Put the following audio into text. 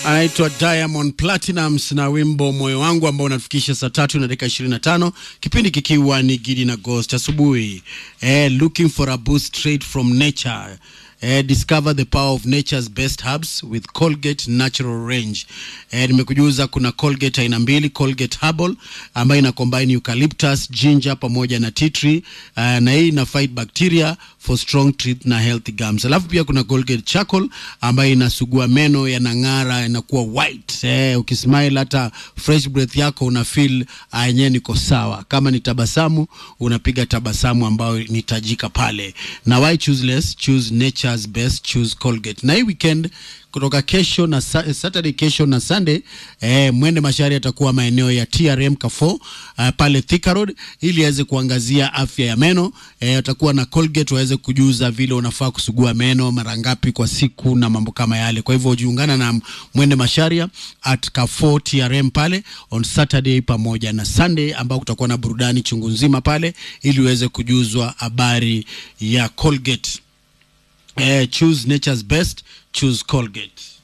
anaitwa Diamond Platinums na wimbo moyo wangu ambao unatufikisha saa tatu na dakika 25, kipindi kikiwa ni Gidi na Ghost asubuhi. Eh, looking for a boost straight from nature. Eh, discover the power of nature's best herbs with Colgate Natural Range. Eh, nimekujuza kuna Colgate aina mbili, Colgate Herbal ambayo ina combine eucalyptus, ginger pamoja na tea tree uh, na hii ina fight bacteria for strong teeth na healthy gums. Alafu pia kuna Colgate Charcoal ambayo inasugua meno yanang'ara, inakuwa white. Eh, ukismile hata fresh breath yako una feel uh, yenyewe niko sawa. Kama ni tabasamu unapiga tabasamu ambayo nitajika pale. Na why choose less? Choose nature's best, choose Colgate. Na hii weekend kutoka kesho na sa Saturday kesho na Sunday eh, mwende Mashari atakuwa maeneo ya TRM Kafo uh, pale Thika Road ili aweze kuangazia afya ya meno eh, atakuwa na Colgate waweze kujuza vile unafaa kusugua meno mara ngapi kwa siku na mambo kama yale. Kwa hivyo jiungana na mwende Masharia at Kafo TRM pale on Saturday pamoja na Sunday ambao kutakuwa na burudani chungu nzima pale ili uweze kujuzwa habari ya Colgate. Eh, choose nature's best, choose Colgate.